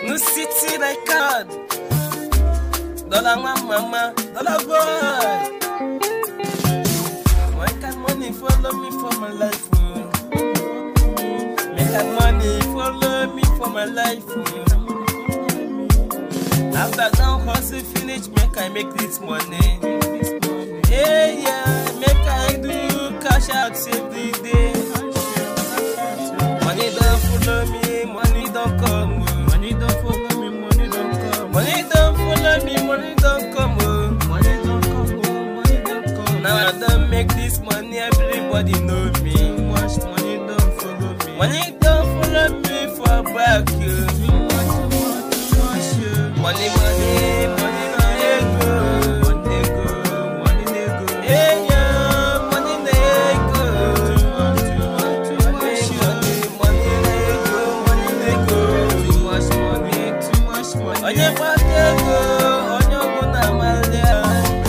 No city like card. Dollar mama, dollar boy. Why can money follow me for my life? oh? Make that money follow me for my life. oh. After down hustle finish, make I make this money. Yeah, yeah, make I do cash out every day. Money don't follow me, money don't come. oh. Money don't follow me, money don't come. Money don't follow me, money don't come. Oh. Money don't come, oh, money don't come. Now I don't make this money, everybody know too me. much money don't follow me. Money don't follow me for back. You. too much, too much, too much. yeah. Money, money, money, money, go. Money dey go, money dey go. Yeah, yeah, money they go. Too much, too much, too Money, much. yeah. money, money they go, money they go. Too much money, too much money. Onye gbata ego, onye ọbụla mali ya.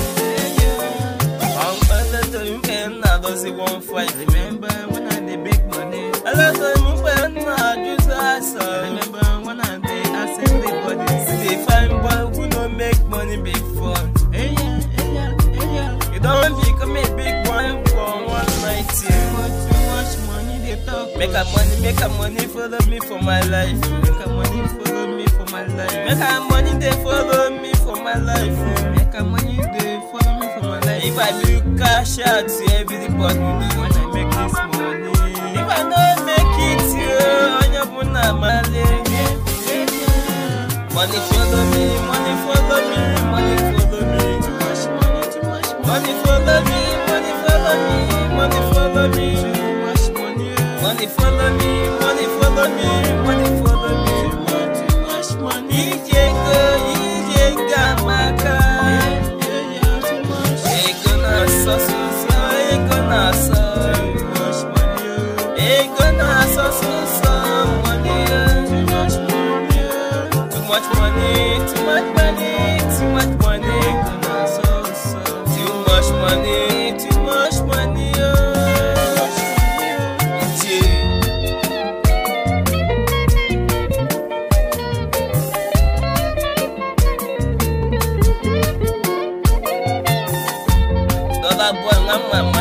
Ọmkpọtọtọ nke nna dozi one five. Remember when I dey beg money? Eleta mgbe nna ajụzụ asa. Remember when I dey ask everybody? Dey find boy who no make money before. Hey yeah, hey yeah, hey yeah. You don become a big boy for one night. Too yeah. much, too much money dey talk. Make a money, make a money follow me for my life. Make a money follow me for my life. Make a money they follow me for my life. Make a money dey follow me for my life. If I do cash out to everybody, when I make this money. if I don't make it, you on your buna male. Money follow me, money follow me, money follow me. Too much money, too much Money follow me, money follow me, money follow me. Too much money. yeah. Money follow me, money follow me, money follow me. Too much, too much money. Ijeko, ijeka maka. Yeah, yeah, too much. Ego na so so so, ego na so. Too much money. yeah. Ego na so so so, money. oh. Too much money. yeah. Too much money, too much money, too much money. Gonna so so. Too much money, too much money. Oh. Yeah. Dollar boy, I'm